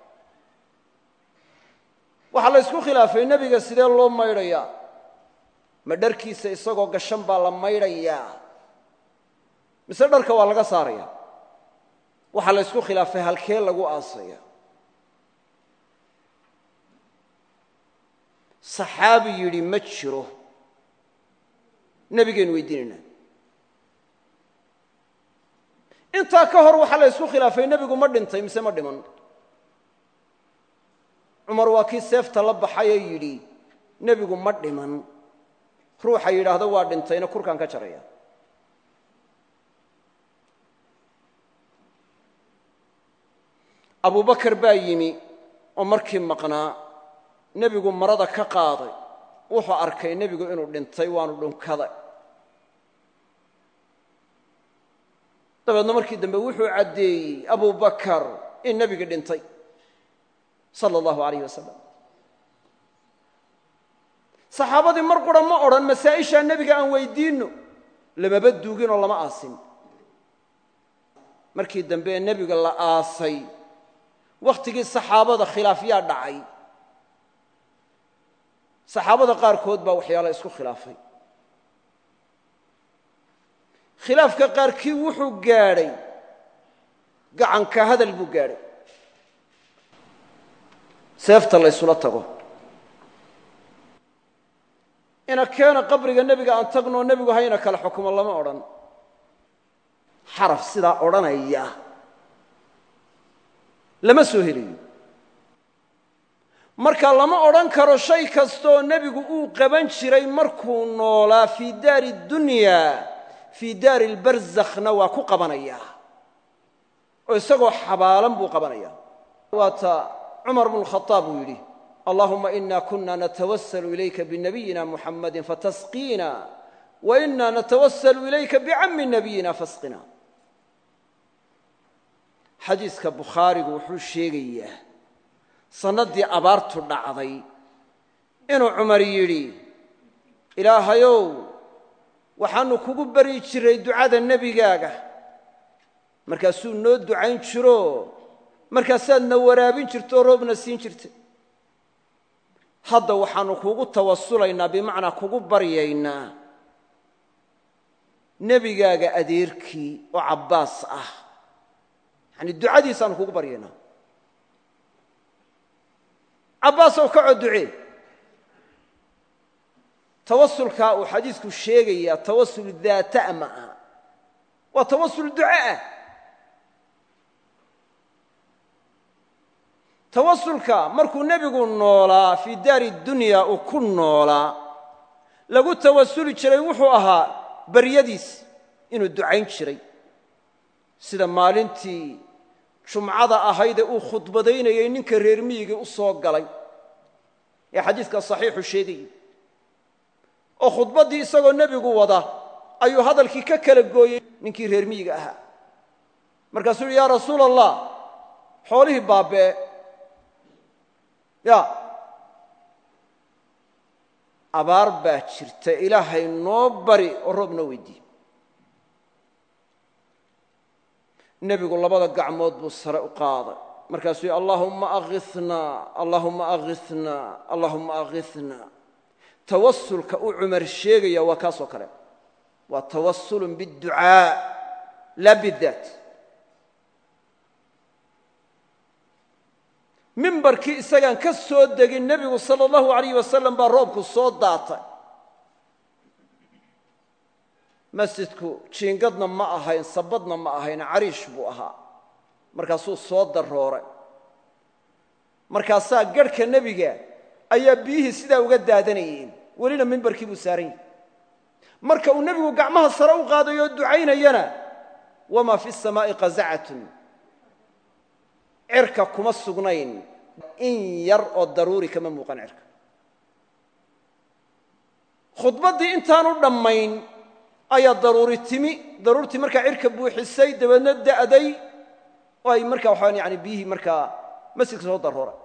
waxaa la ysku khilaafay nebiga sidee loo maydhayaa ma dharkiisa isagoo gashan baa la maydhayaa mise dharka waa laga saaraya waxaa la ysku khilaafay halkee lagu aasaya saxaabi yidhi ma jiro nebigaynu weydiinaynaa intaa ka hor waxaa la ysku khilaafay nebigu ma dhintay mise ma dhiman cumar waa kii seefta la baxayee yidhi nebigu ma dhiman ruuxa yidhaahdo waa dhintayna kurkaan ka jaraya abubakar baa yimi oo markii maqnaa nebigu marada ka qaaday wuxuu arkay nebigu inuu dhintay waanu dhunkaday dabeedna markii dambe wuxuu caddeeyey abubakar in nebigi dhintay sala allahu alayh wasalam saxaabadii mar qura ma odhan masaa'ishaa nebiga aan weydiinno lamaba duuginoo lama aasin markii dambe ee nebiga la aasay wakhtigii saxaabada khilaafyaa dhacay saxaabada qaarkood baa waxyaala isku khilaafay khilaafka qaarkii wuxuu gaadhay gacanka hadal buu gaadhay seefta la ysula tago ina keena qabriga nebiga aan tagnoo nebigu hayna kala xukumo lama odhan xaraf sidaa odhanaya lama soo helayo marka lama odhan karo shay kastooo nebigu uu qaban jiray markuu noolaa fii daari dunya fii daari lbarzakhna waa ku qabanaya oo isagoo xabaalan buu qabanaya waata cumar bnu khaaab uu yidhi allahuma ina kuna natawasalu ilayka binabiyina muxamadi fatasqiina wa ina natawasalu ilayka bicammi nabiyina fasqina xadiiska bukhaarigu wuxuu sheegayaa sannaddii abaartu dhacday inuu cumar yidhi ilaahayow waxaannu kugu baryi jiray ducada nebigaaga markaasuu noo ducayn jiro markaasaadna waraabin jirto oo roobna siin jirta hadda waxaanu kugu tawasulaynaa bimacnaa kugu baryaynaa nebigaaga adeerkii oo cabbaas ah yani ducadiisaanu kugu baryaynaa cabbaasow kacoo ducee tawasulkaa uu xadiisku sheegayaa tawasul daata'a ma aha waa tawasul duco ah tawasulka markuu nebigu noolaa fii daari dunya uu ku noolaa lagu tawasuli jiray wuxuu ahaa baryadiis inuu ducayn jiray sida maalintii jumcada ahaydee uu khudbadaynayay ninka reer miyigii u soo galay ee xadiiska saxiixu sheegayay oo khudbaddii isagoo nebigu wada ayuu hadalkii ka kala gooyey ninkii reer miyiga ahaa markaasuu uhi yaa rasuula allah xoolihii baabee ya abaar baa jirta ilaahay noo bari oo roob noo weydiiye nebigu labada gacmood buu sare u qaaday markaasuu yidhi allaahumma akhithnaa allaahumma akhithnaa allaahumma akhithnaa tawasulka uu cumar sheegaya waa kaasoo kale waa tawasulun biاdducaa laa bidaat mimbarkii isagaan ka soo degin nebigu sala allahu alayh wasalam baa roobku soo daatay masjidku jiingadna ma ahayn sabadna ma ahayn cariish buu ahaa markaasuu soo darooray markaasaa garhka nebiga ayaa biyihii sidaa uga daadanayeen welina mimbarkii buu saaran yahay marka uu nebigu gacmaha sare u qaadayoo ducaynayana wamaa fi samaa'i qazacatun cirka kuma sugnayn in yar oo daruuri kama muuqan cirka khudbaddii intaanu dhammayn ayaa daruuri timi daruurtii markaa cirka buuxisay dabeedna da'day oo ay markaa waxaan yani biyihii markaa masjidka soo darooray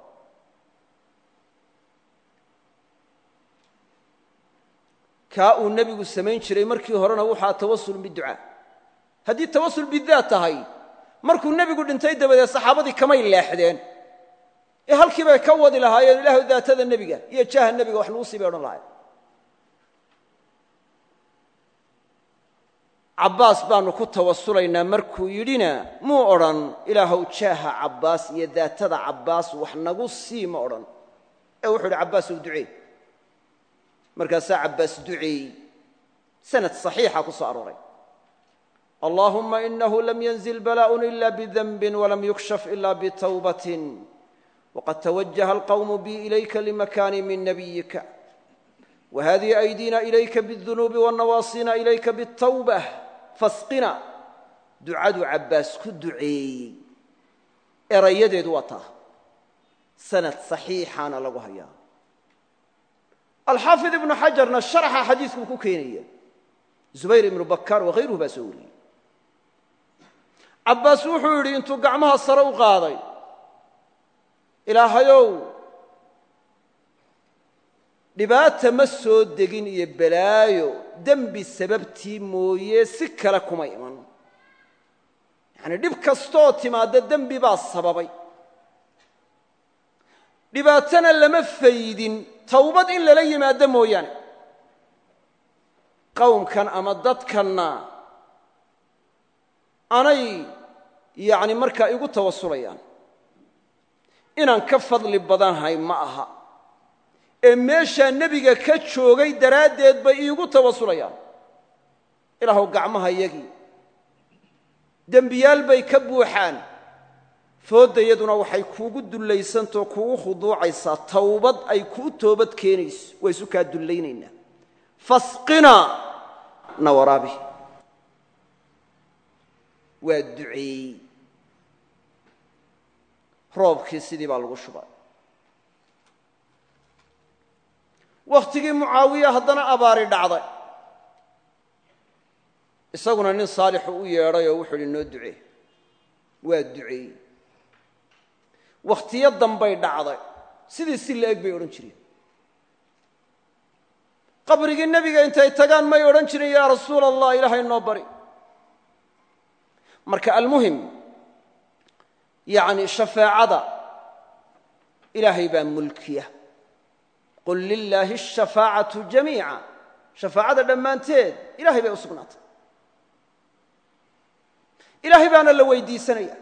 kaa uu nebigu samayn jiray markii horena wuxaa tawasulun biducaa haddii tawasul bidaat tahay markuu nebigu dhintay dabadeed saxaabadii kamay leexdeen ee halkii bay ka wadi lahaayeen ilaahu daatada nebiga iyo jaaha nebiga wax lagu sii bay odhan lahayen cabbaas baanu ku tawasulaynaa markuu yidhina muu odhan ilaahow jaaha cabbaas iyo daatada cabbaas wax nagu sii ma odhan ee wuxuu idhi cabbaasow ducee markaasaa cabbaas duceeyey sanad saxiixa ku soo arooray allahuma inahu lam yanzil balaaءun ila bdanbi walam yukshaf ila bitawbat waqad tawajaha alqawmu bi ilayka limakani min nabiyika wahadihi aydina ilayka bاdunuubi wanawaasina ilayka bالtawbة fasqina ducadu cabbaas ku duceeyey erayadeedu waa taa sanad saxiixaana lagu hayaa alxaafid ibnu xajarna sharaxa xadiiskuu ku keenaya zubayr ibnu bakar wahayruhu baa soo wariyey cabbaas wuxuu yidhi intuu gacmaha sare u qaaday ilaahayow dhibaata ma soo degin iyo balaayo dembi sababtii mooye si kale kuma iman yacanii dhib kastooo timaadda dembi baa sababay dhibaatana lama faydin tawbad in lala yimaado mooyaane qowmkan ama dadkanna anay yacni markaa igu tawasulayaan inaan ka fadli badanhay ma aha ee meeshaa nebiga ka joogay daraaddeed bay iigu tawasulayaan ilaahuw gacmaha yagii dembiyaal bay ka buuxaan fooddayaduna waxay kuugu dullaysantaoo kuugu khuduucaysaa tawbad ay kuu toobad keenayso waa isu kaa dullaynaynaa fasqina na waraabi waa duceeyey roobkii sidii baa lagu shubay wakhtigii mucaawiya haddana abaari dhacday isaguna nin saalixu u yeedhay oo wuxuu idhi noo ducee waa duceeyey wakhtiyo dambay dhacday sidii si la-eg bay odhan jireen qabrigii nebiga intay tagaan may odhan jirin yaa rasuula allah ilaahay noo bari marka almuhim yacni shafeecada ilaahay baa mulkiya qul lilaahi ashafaacatu jamiica shafaacada dhammaanteed ilahay bay u sugnaatay ilaahay baana la weydiisanaya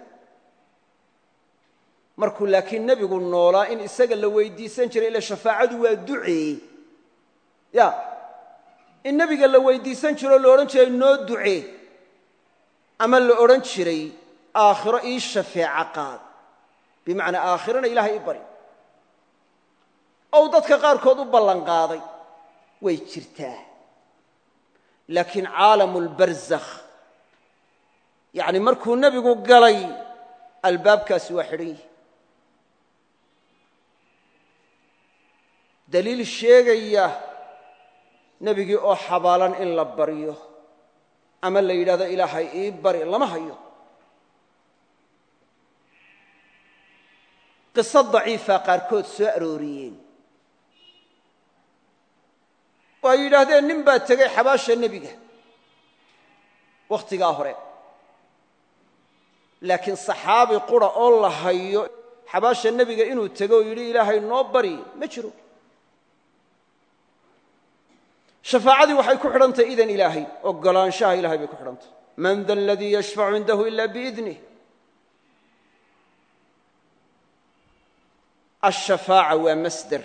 markuu laakiin nebigu noolaa in isaga la weydiisan jiray ila shafaacadu waa ducee ya in nebiga la weydiisan jiroo la odhan jiray noo ducee ama la odhan jiray aakhiro ii shafeeca qaad bimacnaa aakhirana ilaahay i bari ou dadka qaarkood u ballan qaaday way jirtaa laakiin caalamu lbarzakh yacni markuu nebigu galay albaabkaasi waa xidhan yihi daliil sheegaya nebigii oo xabaalan in la baryo ama la yidhahdo ilaahay ii bari lama hayo qiso daciifaa qaarkood soo arooriyeen oo ay yidhaahdeen nin baa tegey xabaasha nebiga wakhtigaa hore laakiin saxaabi qura oo la hayo xabaasha nebiga inuu tego oo yidhi ilaahay noo bari ma jiro shafaacadii waxay ku xidhantahy idan ilaahay ogolaanshaha ilahay bay ku xidhantahy man da aladii yashfacu cindahu ila biidnih ashafaaca waa masder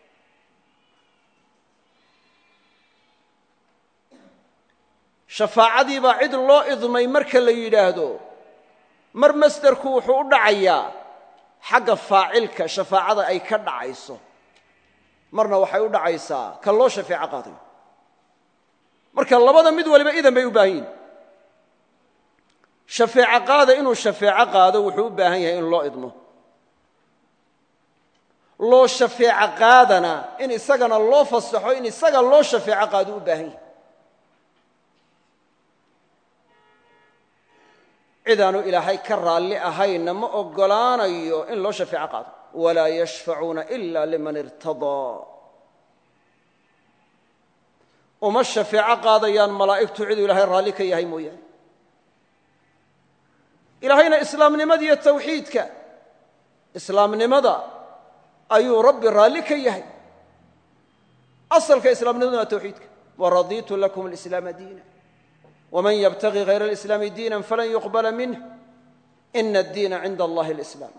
shafaacadii baa cid loo idmay marka la yidhaahdo mar masderku wuxuu u dhacayaa xagga faacilka shafaacada ay ka dhacayso marna waxay u dhacaysaa ka loo shafeeco qaadayo marka labada mid waliba idan bay u baahan yihin shafeeco qaada inuu shafeeco qaado wuxuu u baahan yahay in loo idmo loo shafeeco qaadana in isagana loo fasaxo in isaga loo shafeeco qaado u baahan yahay cidaanu ilaahay ka raalli ahayna ma oggolaanayo in loo shafeeco qaado walaa yashfacuuna ila liman irtadaa uma shafeeco qaadayaan malaa'igtu ciduu ilaahay raalli ka yahay mooyaane ilaahayna islaamnimada iyo tawxiidka islaamnimada ayuu rabbi raalli ka yahay asalka islaamnimaduna waa tawxiidka waradiitu lakum alislaama diina wman ybtagi hayr alislaami diina falan yuqbala minh ina addiina cinda allahi alislaam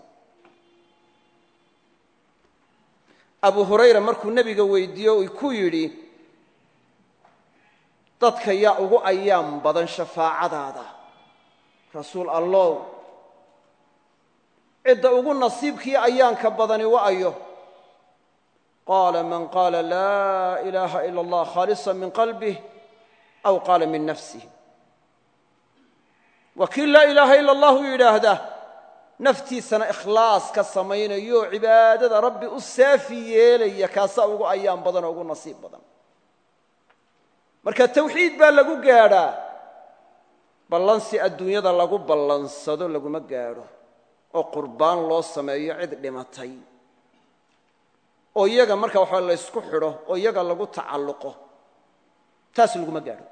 abu hurayra markuu nebiga weydiiyo uu ku yidhi dadka yaa ugu ayaan badan shafaacadaada rasuul allow cidda ugu nasiibkii ayaanka badani wa ayo qaala man qaala laa ilaaha ila allah khaalisa min qalbih aw qaala min nafsih waa kii laa ilaaha ila allahu yidhaahda naftiisana ikhlaas ka samaynayo oo cibaadada rabbi u saafi yeelaya kaasaa ugu ayaan badan oo ugu nasiib badan marka tawxiid baa lagu gaadhaa ballansi adduunyada lagu ballansado laguma gaadho oo qurbaan loo sameeyo cid dhimatay oo iyaga marka waxaa laysku xidho oo iyaga lagu tacalluqo taas laguma gaadho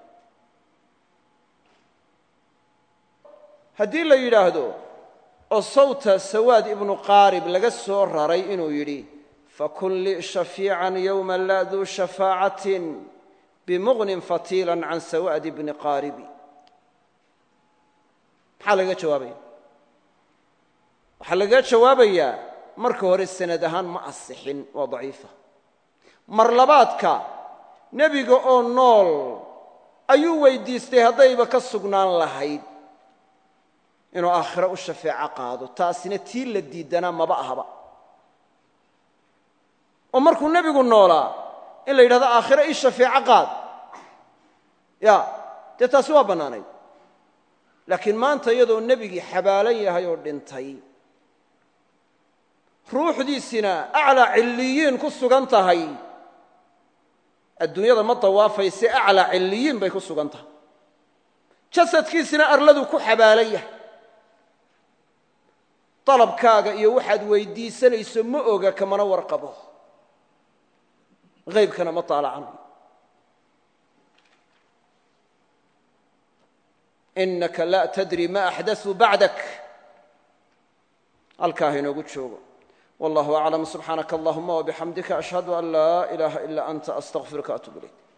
haddii la yidhaahdo oo sawta sawaad ibnu qaarib laga soo raray inuu yidhi fakun lii shafiican yowma laa duu shafaacatin bimuqnin fatiilan can sawaad ibni qaaribi maxaa lagaga jawaabaya waxaa lagaga jawaabayaa marka hore sanad ahaan ma asixin waa daciifa mar labaadka nebiga oo nool ayuu weydiistay haddayba ka sugnaan lahayd inuu aakhiro u shafeeco qaado taasina tii la diidanaa maba ahaba oo markuu nebigu noolaa in la yidhahdo aakhiro ii shafeeco qaad ya dee taasi waa bannaanayd laakiin maanta iyadoo nebigii xabaalan yahay oo dhintay ruuxdiisina aclaa cilliyiin ku sugan tahay adduunyada ma dawaafayse aclaa cilliyiin bay ku sugan tahay jasadkiisina arladu ku xabaalan yahay dalabkaaga iyo waxaad weydiisanayso ma oga kamana warqabo haybkana ma taalacanayo inaka laa tadri ma axdasuu bacdak halkaa ha inoogu joogo wallahu aclam subxaanaka allahuma wabixamdika ashhadu an laa ilaaha ila anta astaqfiruka atub ilayk